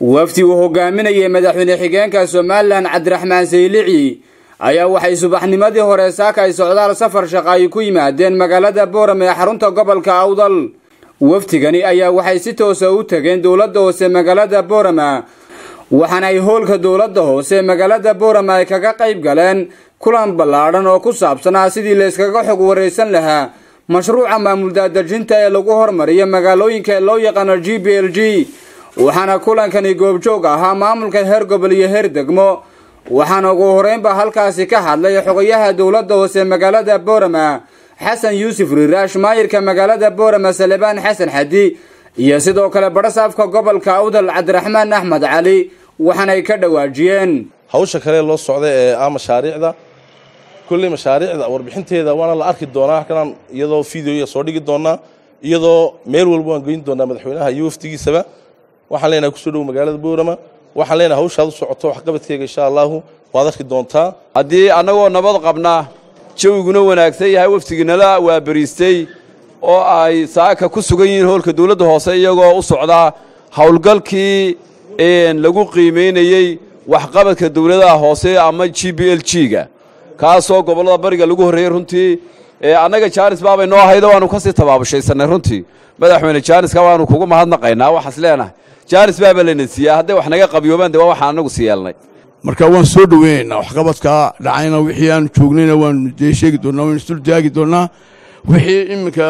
wafdi uu hogaaminayay madaxweyne xigeenka somalilan cabdiraxmaan saylici ayaa waxay subaxnimadii hore saaka ay socdaal safar shaqa ay ku yimaadeen magaalada booram ee xarunta gobolka awdal wafdigani ayaa waxay si toosa u tageen dowladda hoose magaalada boorama waxaana ay hoolka dowladda hoose magaalada boorama ay kaga qayb galeen kulan ballaadhan oo ku saabsanaa sidii layskaga xog waraysan lahaa mashruuca maamul daadejinta ee lagu hormariyo magaalooyinka ee loo yaqaano g b l g waxaana kulankani goobjoog ahaa maamulka heer gobol iyo heer degmo waxaana ugu horeynba halkaasi ka hadlay xogayaha dowladda hoose magaalada boorama xasan yuusuf riiraash maayirka magaalada boorama salebaan xasan xadi iyo sidoo kale badhasaafka gobolka awdal cabdiraxmaan axmed cali waxaanay ka dhawaajiyeen hawsha kale loo socda ee ah mashaariicda kolley mashaariicda warbixinteeda waana la arki doonaa halkanaan iyadoo videoya soo dhigi doonaa iyadoo meel walba waan geyn doonaa madaxweynaha iyo wafdigiisaba waxaan leenahay kusoo dhow magaalada boorama waxaan leenahay hawshaad u socoto waxqabadkeega insha allaahu waad arki doontaa haddii annagoo nabad qabna jawiguna wanaagsan yahay wafdigiinala waa beriistay oo ay saaka ku sugan yihiin hoolka dawladda hoose iyagoo u socdaa howlgalkii lagu qiimaynayey waxqabadka dawladaha hoose ama g b l g-ga kaasoo gobollada bariga lagu horreeyey runtii annaga jaanis baabay noo ahaydo waannu ka sii tabaabushaysannay runtii madaxweyne jaaniska waannu kugu mahadnaqaynaa waxaas leenahay jaanis baaba layna siiyaa hadday wax naga qabyoobaan de waa waxaan annagu sii yeelnay marka waan soo dhoweynaynaa waxqabadkaa dhacayna wixii aanu joognayna waanu dee sheegi doonnaa waynu isdul taagi doonnaa wixii iminka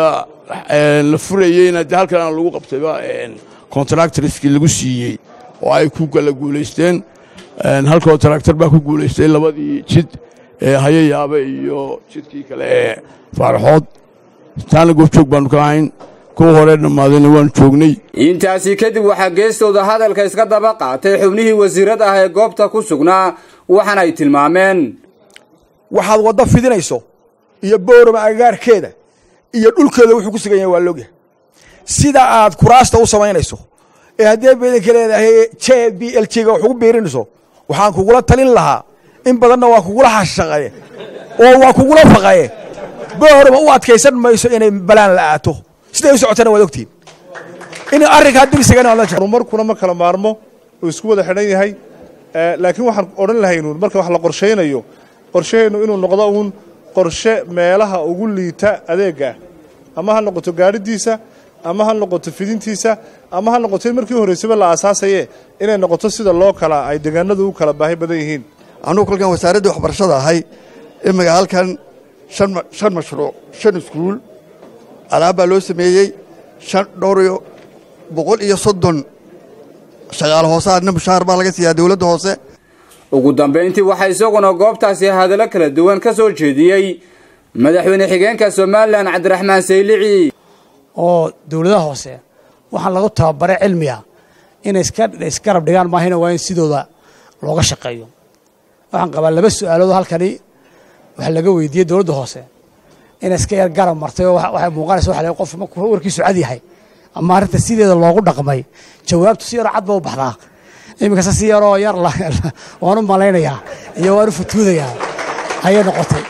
la furayeyna dee halkan lagu qabtayba contractorskii lagu siiyey oo ay ku kala guulaysteen hal contractor baa ku guulaystay labadii jid ee hayayaaba iyo jidkii kale ee faaraxood taana goobjoog baannu ka ahayn kuwa hore dhammaadayna waanu joognay intaasi kadib waxaa geestooda hadalka iska daba qaatay xubnihii wasiirada ah ee goobta ku sugnaa waxaana ay tilmaameen waxaad waddo fidinayso iyo boorama agagaarkeeda iyo dhulkeeda wuxuu ku sugan yahay waa loogyahay sida aad kuraasta u samaynayso ee haddii beedanka leedahay j b l g ga wax ugu biirinayso waxaan kugula talin lahaa in badanna waa kugula hashaqaye oo waa kugula faqaye boorama u adkaysan mayso inay balaan la aato siday u socotana waad ogtihin in arrinkaa horumarkuna ma kala maarmo uu isku wada xidhan yahay laakiin waxaan odhan lahaynuun marka wax la qorshaynayo qorshaheennu inuu noqdo uun qorshe meelaha ugu liita adeegga ama ha noqoto gaadhidiisa ama ha noqoto fidintiisa ama ha noqoto in markii horraysaba la aasaasaye inay noqoto sida loo kala ay deegaanadu u kala baahi badan yihiin anugu kolkan wasaaraddii waxbarashada ahay imika halkan shan mashruuc shan iskuul alaab baa loo sameeyey shan dhowr iyo boqol iyo soddon shaqaale hoose adna mushaar baa laga siiyaa dowladda hoose ugu dambayntii waxaa isaguna goobtaasi hadallo kala duwan ka soo jeediyey madaxweyne xigeenka somalilan cabdiraxmaan saylici oo dowladaha hoose waxaan lagu tababaray cilmiga inay isgarab dhigaan maahina waa in sidooda looga shaqeeyo waxaan qabaa laba su-aaloodoo halkani waxa laga weydiiyey dowladda hoose inay iska yar garab martay oo waxay muuqanaysa waxa la qof markuu warkiisu cad yahay ama arrinta sideeda loogu dhaqmay jawaabtu si yaroo cad ba u baxdaa iminkase si yaroo yar waan u malaynayaa iyo waan u futuudayaa ayay noqotay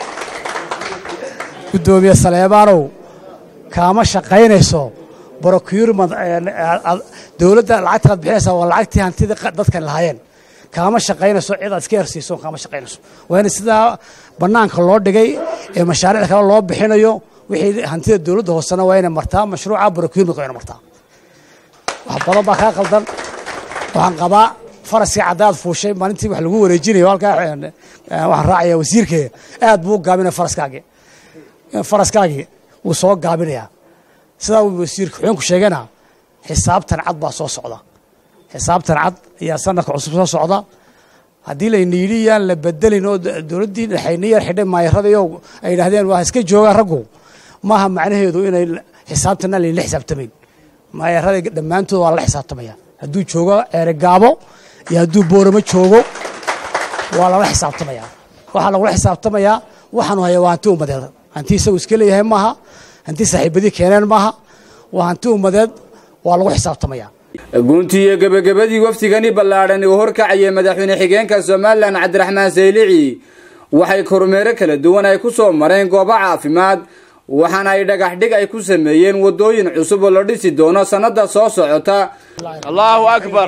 guddoomiye saleebaanow kaama shaqaynayso brocurement dowladda lacagtanaad bixinaysaa waa lacagtii hantidii dadkan lahaayeen kaama shaqaynayso cid aad iska yarsiiso kaama shaqaynayso waa in sidaa bannaanka loo dhigay ee mashaariic kale loo bixinayo wixii hantida dowladda hoosena waa inay martaa mashruuca brocurement waa ina martaa wax badan baa kaa qaldan waxaan qabaa faraskii caddaad fuushay maalintii wax lagu wareejinayo halkaa waxaan raacaya wasiirkeega aad buu u gaabinaya faraskaagii faraskaagii wuu soo gaabinayaa sidaa uu wasiirka xuxuunku sheegana xisaabtan cad baa soo socda xisaabtan cad ayaa sanadka cusub soo socda haddii layna yidhi yaan la bedelin oo dowladdii dhexayna yar xidhay maayaradayo ay yidhahdeen waa iska joogaan raggu maaha macnaheedu inay xisaabtana layla xisaabtamayn maayarada dhammaantood waa lala xisaabtamaya hadduu joogo ceerigaabo iyo hadduu booramo joogo waa lala xisaabtamaya waxaa lagula xisaabtamayaa waxaanu haya waa hanti ummadeed hanti isagu iska leeyahay maaha hanti saaxiibadii keeneen maaha waa hanti ummadeed waa lagu xisaabtamaya guntii iyo gebagabadii wafdigani ballaadhan uu horkacayay madaxweyne xigeenka somalilan cabdiraxmaan saylici waxay kormeero kala duwan ay ku soo mareen goobo caafimaad waxaana ay dhagax dhig ay ku sameeyeen waddooyin cusub oo la dhisi doono sannadda soo socota allaahu akbar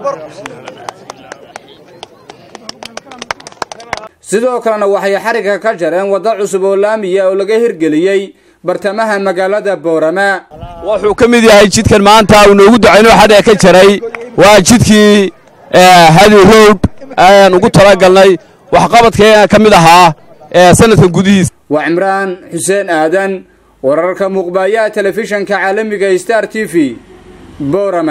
sidoo kalena waxay xarigga ka jareen waddo cusub oo laamiya oo laga hirgeliyey bartamaha magaalada boorama wuxuu ka mid yahay jidkan maanta uu noogu ducaynoo xadhiga ka jaray waa jidkii hadi road ayaan ugu talagalnay waxqabadkeena ka mid ahaa sanadkan gudihiisa waa cimraan xuseen aadan wararka muuqbaayaha telefishanka caalamiga star t v boorama